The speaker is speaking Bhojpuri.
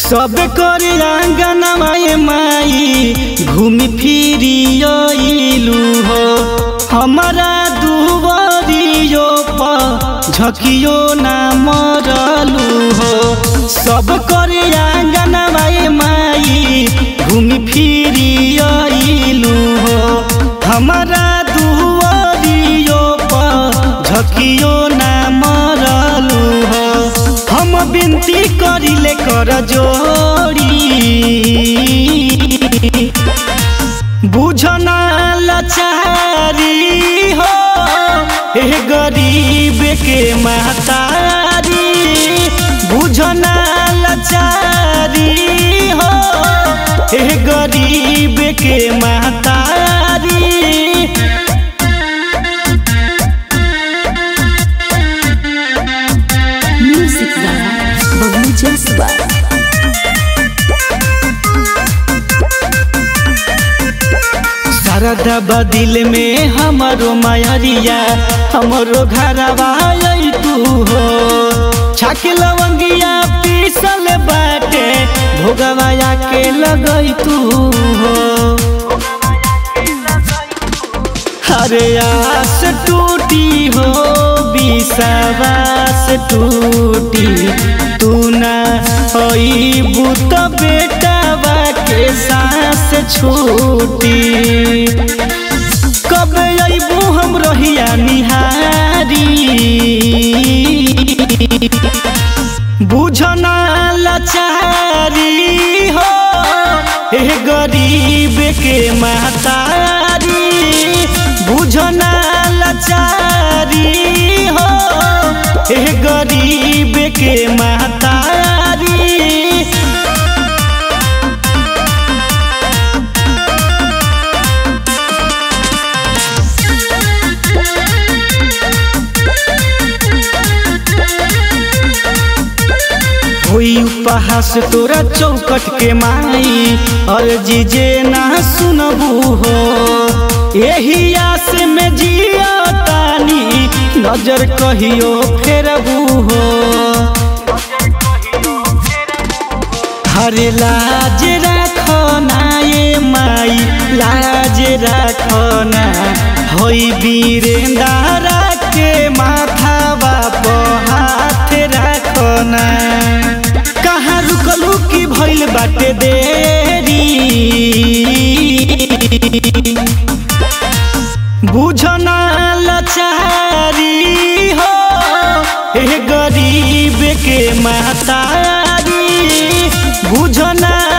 सब कर आंगनवा माई घूमी फिरी अइलू हो हमारा दुवरियो पर झकियो ना मरलू हो सब कर आंगनवा माई घूमी फिरी अइलू हो हमारा दुवरियो पर झकियो ना मरलू हो हम बिनती करिले कर जोड़ी बुझना लाचारी हो हे गरीब के महतारी बुझना लाचारी हो हे गरीब के महतारी Music by Bobby Jasper. Sharda बदिल में हमारो मायरिया हमारो घरवा आई तू हो छाक लवंगिया पीसल बाटे भोगवा के लगई तू हो हरे आस टूटी हो विश्वास टूटी तू ना अईबू तो बेटावा के सांस छूटी कब अईबू हम रहिया निहारी बुझना लाचारी हो हे गरीब के महतारी बुझना लाचारी हो हे गरीब के महतारी होई उपहास तोरा चौकट के माई और जीजे ना सुनबू हो यही आस में जिया तानी नजर कहियो फेरबू हो हरे लाज राखो ना ये माई लाज राखो ना होई वीरेंदारा के माथा बाप हाथ राखो ना कहाँ रुकलू की भइल बाटे देरी बुझना लाचारी हो हे गरीब के महतारी बुझना